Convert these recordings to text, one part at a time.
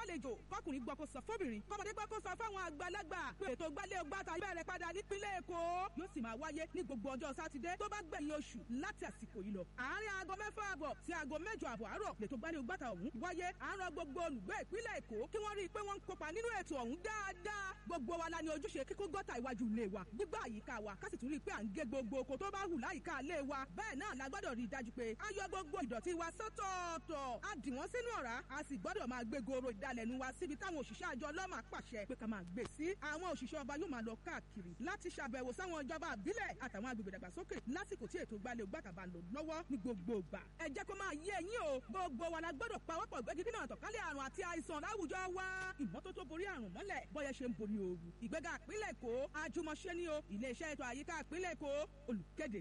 fàlejò kọkùnrin gbọ́ kó sọ fóbìnrin kọ́mọdé gbọ́ kó sọ fáwọn àgbàlagbà pé ètò gbálẹ̀ ọgbàtà bẹ̀rẹ̀ padà nípínlẹ̀ èkó yóò sì máa wáyé ní gbogbo ọjọ́ sátidé tó bá gbẹ̀yìn oṣù láti àsìkò yìí lọ. àárín aago mẹ́fà àbọ̀ sí aago mẹ́jọ àbọ̀ àárọ̀ lètò gbálẹ̀ ọgbàtà ọ̀hún wáyé àárọ̀ gbogbo olùgbé ìpínlẹ̀ èkó kí wọ́n rí i pé wọ́n ń kópa nínú ètò ọ̀hún dáadáa gbogbo wa la ní ojúṣe kíkó gọ́tà iwájú ilé wa gbígbà àyíká wa ká sì tún rí i pé à ń gé gbogbo oko tó bá hù láyìíká ilé wa bẹ́ẹ̀ náà la gbọ́dọ̀ rí i dájú pé a yọ gbogbo ìdọ̀tí wa sọ́tọ̀ọ̀tọ̀ a dì wọ́n sínú ọ̀rá a sì gbọ́dọ̀ máa gbé goro ìdalẹ̀nu wa síbi táwọn òṣìṣẹ́ àjọ ọlọ́mà pàṣẹ pé ká máa gbé sí àwọn òṣìṣẹ́ ọba yóò máa lọ káàkiri láti ṣàbẹ̀wò sáwọn ìjọba àbílẹ̀ àtàwọn agbègbè dàgbàsókè lásìkò tí ètò gbalẹ̀ ògbàkàbà ń lò lọ́wọ́ ní gbogbo ìgbà ẹ jẹ́ kó máa yé ẹ̀yin o gbogbo wa la gbọ́dọ̀ pawọ́pọ̀ gbẹ́gi dínà àtọ̀kálẹ̀ àrùn àti àìsàn láwùjọ wa ìmọ́tótó borí àrùn mọ́lẹ̀ bọ́yẹ ṣe ń borí ooru ìgbéga ìpínlẹ̀ èkó àjùmọ̀ṣe ni o iléeṣẹ́ ètò àyíká ìpínlẹ̀ èkó olùkéde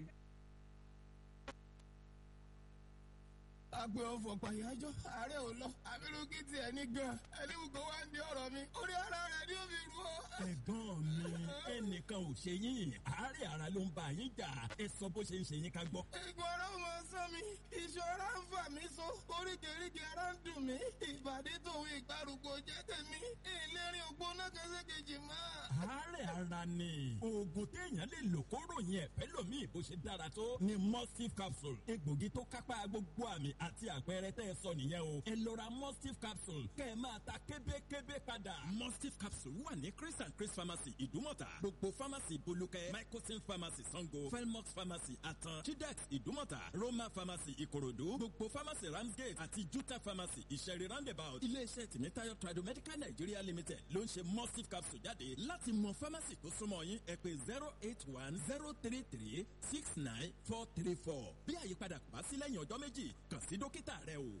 agbe ọfọ pàyájọ ààrẹ ò lọ abirùkí tiẹ̀ ní gan ẹlẹ́wùkọ́ wá ń di ọ̀rọ̀ mi orí ara rẹ̀ ni ó fi rú ọ. ẹ̀gbọ́n mi ẹnìkan ò ṣe yín àárẹ̀ ara ló ń bá yín jà ẹ sọ bó ṣe ń ṣe yín ká gbọ́. ìgbọ̀n ọ̀rọ̀ mọ sọ mi ìṣọ́ra ń fà mí so oríkèéríkèé ara ń dùn mí ìbàdí tòun ìgbàrúgbó jẹ́ tèmi ìlérí ògbóná kẹsẹ́kejì máa. àárẹ̀ ara ni oògùn téèyàn lè lò kó ròyìn ẹ̀fẹ́ lòmíì bó ṣe dára tó ni mustif capsule egbògi tó kápá gbogbo àmì àti àpẹẹrẹ tẹ́ ẹ sọ nìyẹn o ẹ lọ ra mustif capsule kẹ́ ẹ máa ta kébékébé padà. mustif capsule wà ní chris and chris pharmacy ìdúmọ̀tà gbogbo pharmacy bolúkẹ́ microsin pharmacy sango felmox pharmacy atan chidex ìdúmọ̀tà roma pharmacy ìkòròdú gbogbo pharmacy ramsgate àti juta pharmacy ìṣẹ̀rí roundabout iléeṣẹ́ tìmítayọ̀ tradomedical nigeria limited ló ń ṣe mustif capsule jáde láti mọ pharmacy tó súnmọ́ yín ẹ pé zero eight one zero three three six nine four three four bí àyípadà kò bá sí lẹ́yìn ọjọ́ méjì kàn sí dókítà rẹ o.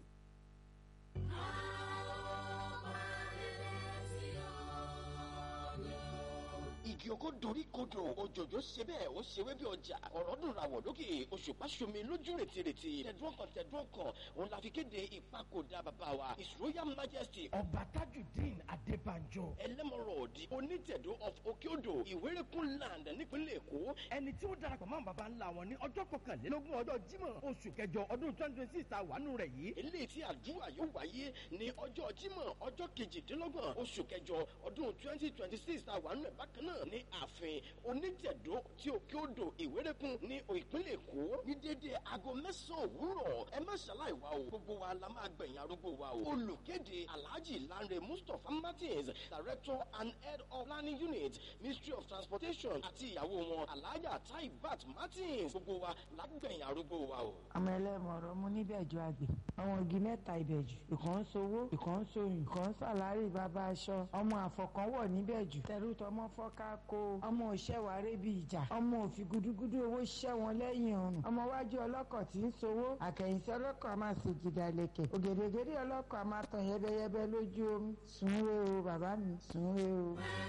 igi oko dorí kodò òjòjò ṣe bẹ́ẹ̀ ó ṣe wé bí ọjà ọ̀rọ̀ dùn ràwọ̀ lókè òṣùpá ṣomi lójú rètérètè tẹ̀dúrọ̀ kan tẹ̀dúrọ̀ kan òun la fi kéde ìpakòdà bàbá wa his royal majesty ọba tajudeen adébánjọ ẹlẹ́mọ̀rọ̀ di onítẹ̀dó of okeodo ìwérékùn land nípínlẹ̀ èkó ẹni tí ó darapọ̀ mọ́ baba ńlá wọn ní ọjọ́ kọkànlélógún ọjọ́ jímọ̀ oṣù kẹjọ ọdún twenty twenty six ta wàánu rẹ̀ yìí eléyìí tí àdúrà yóò wáyé ní ọjọ́ jímọ̀ ọjọ́ kejìdínlọ́gbọ̀n oṣù kẹjọ ọdún twenty twenty six ta wàánu rẹ̀ bákan náà ní ààfin onítẹ̀dó tí òkè odò ìwérékùn ní ìpínlẹ̀ èkó ní dédé aago mẹ́sàn-án òwúrọ̀ ẹ má ṣàlàyé wa o gbogbo wa la máa gbẹ̀yìn arúgbó wa o olùkéde alhaji lanre mustapha martins director and head of planning unit ministry of transportation àti ìyàwó wọn alhaja taibat martins gbogbo wa la gbẹ̀yìn arúgbó wa o. ọmọ ẹlẹ́mọ̀ọ́rọ́ mú níbẹ̀jọ àgbẹ̀ àwọn igi mẹ́ta ìbẹ̀jù ìkan ń sowó ìkan ń soyún ìkan ń sàlárì bàbá aṣọ ọmọ àfọkànwọ̀ níbẹ̀jù tẹ̀rù tọmọ fọ́ká kó ọmọ òṣèwárẹ́ bí ìjà ọmọ òfin gudugudu owó ṣẹ́ wọn lẹ́yìn ọrùn ọmọ wájú ọlọ́kọ̀ tí ń sowó àkẹ́yìnsí ọlọ́kọ̀ a máa ṣe jìdá lẹ̀kẹ̀ ògèdègèdè ọlọ́kọ̀ a máa tàn yẹ́bẹ́yẹ́bẹ́ lójú omi sùn re o bàbá mi sùn re o.